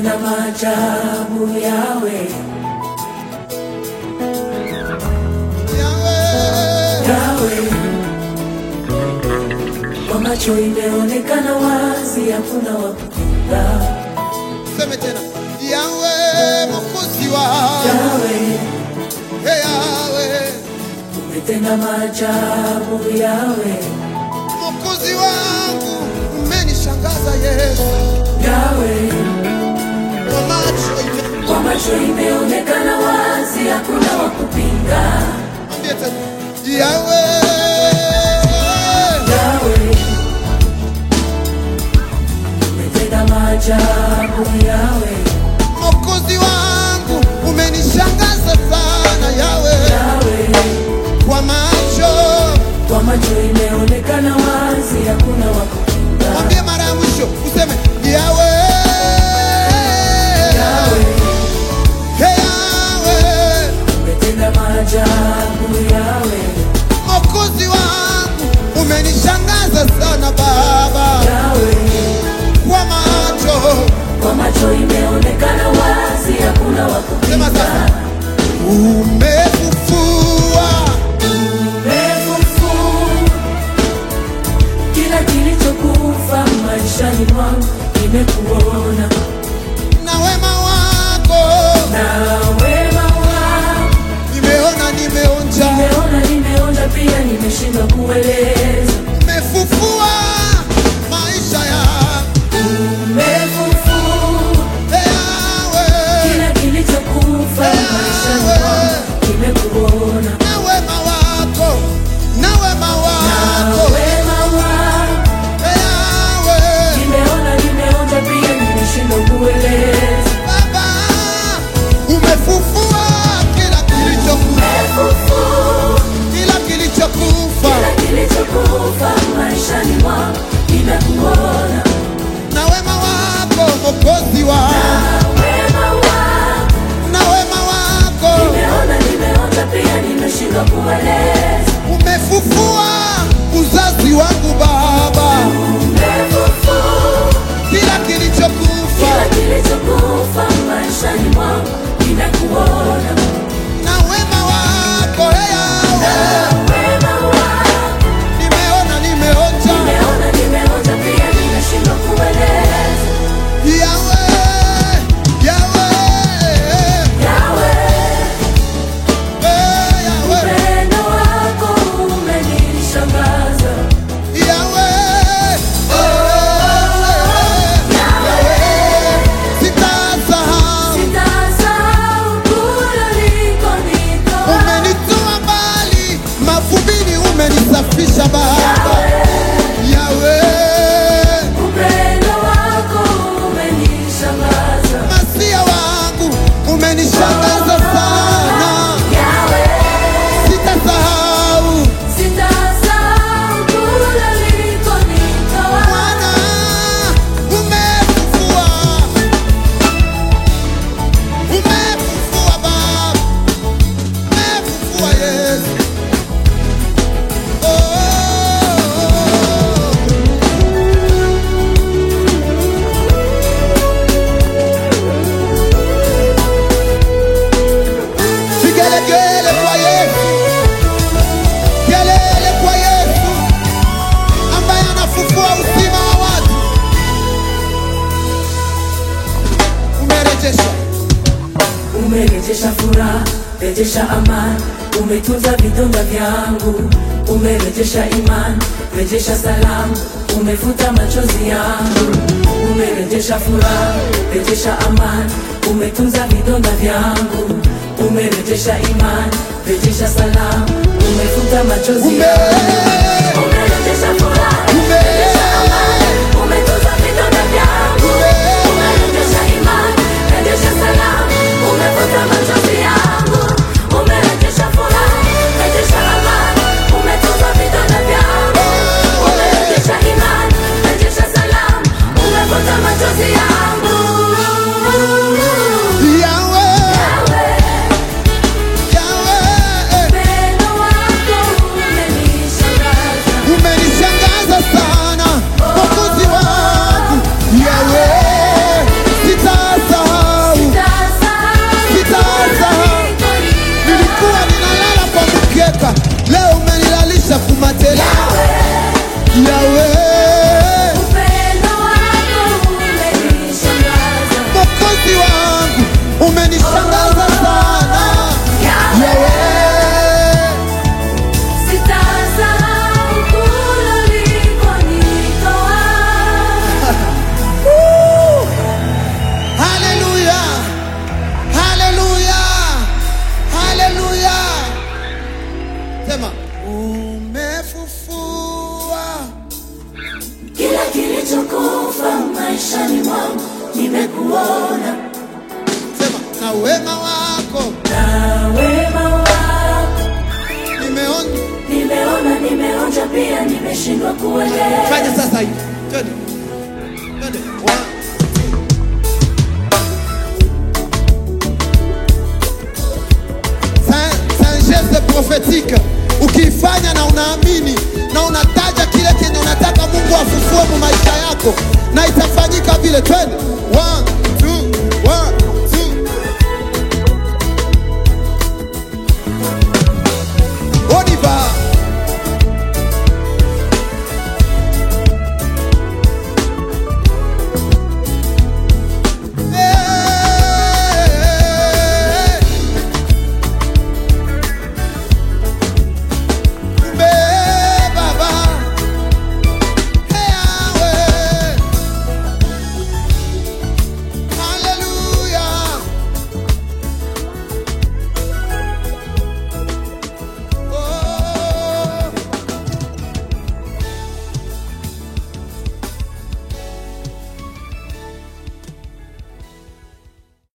umetenda maajabu yawe Yahweh, yawe kwa macho imeonekana wazi hakuna wa kupinga seme tena Yahweh, mwokozi wangu yawe Hey, Yahweh, umetenda maajabu yawe mwokozi wangu umenishangaza Yesu yawe kwa macho ime- kwa macho imeonekana wazi hakuna wa kupinga Mwambie tena Yahweh, yawe umetenda maajabu yawe mwokozi wangu umenishangaza sana Yahweh, yawe kwa macho kwa macho imeonekana wazi hakuna wa kupinga mwambie mara ya mwisho useme Yahweh, yawe Hey, Yahweh, umetenda maajabu yawe mwokozi wangu umenishangaza sana Baba, yawe kwa macho kwa macho imeonekana wazi hakuna wa sema kupinga sasa, umefufua Umefufua kila kilichokufa maishani mwangu nimekuona na wema wako, na wema wako nimeona nimeonja, nimeona nimeona pia nimeshindwa kueleza umefufua maisha yangu umefufua Yahweh, kila kilichokufa maishani mwangu nimekuona na wema wako, na wema na wako wema wako Yahweh, nimeona nimeonja pia nimeshindwa kueleza Baba, umefufua kila kilichokufa, umefufua kila kilichokufa kila kilichokufa maishani mwangu nimekuona na wema wako Mwokozi wangu, na wema wako na wema wako nimeona nimeonja pia nimeshindwa kueleza umefufua uzazi wangu Baba, umefufua kila kilichokufa kila kilichokufa maishani mwangu nimekuona na wema wako hey, na Yahweh, wema wako nimeona nimeonja nimeona nimeonja pia nimeshindwa kueleza Yahweh, Yahweh, yawe hey, Yahweh, upendo wako umenishangaza Yahweh, hey, Yahweh, sitasahau sitasahau kule ulikonitoa umenitoa mbali mavumbini, umenisafisha Baba Yahweh, upendo wako umenishangaza masia wangu umenishangaza sana, yawe sitasahau sitasahau kule ulikonitoa Bwana, umefufua, umefufua Baba, umefufua Yesu. Oh. Vigelegele kwa Yesu, kelele kwa Yesu ambaye anafufua uzima wa watu. Umerejesha, umerejesha furaha rejesha amani umetunza vidonda vyangu umerejesha imani rejesha salamu umefuta machozi yangu umerejesha furaha rejesha amani umetunza vidonda vyangu umerejesha imani rejesha salamu umefuta machozi ume, yangu umerejesha furaha ume, umetunza vidonda vyangu umerejesha imani rejesha salamu umefuta machozi yangu umerejesha furaha rejesha amani umetunza vidonda vyangu umerejesha imani rejesha salamu umefuta machozi yangu Yahweh, Yawe, Yahweh, upendo wako umenishangaza kilichokufa maishani mwangu nimekuona, Sema na wema wako na wema wako nimeona. nimeona, nimeonja pia, nimeshindwa kuelewa. Fanya sasa hivi. Twende.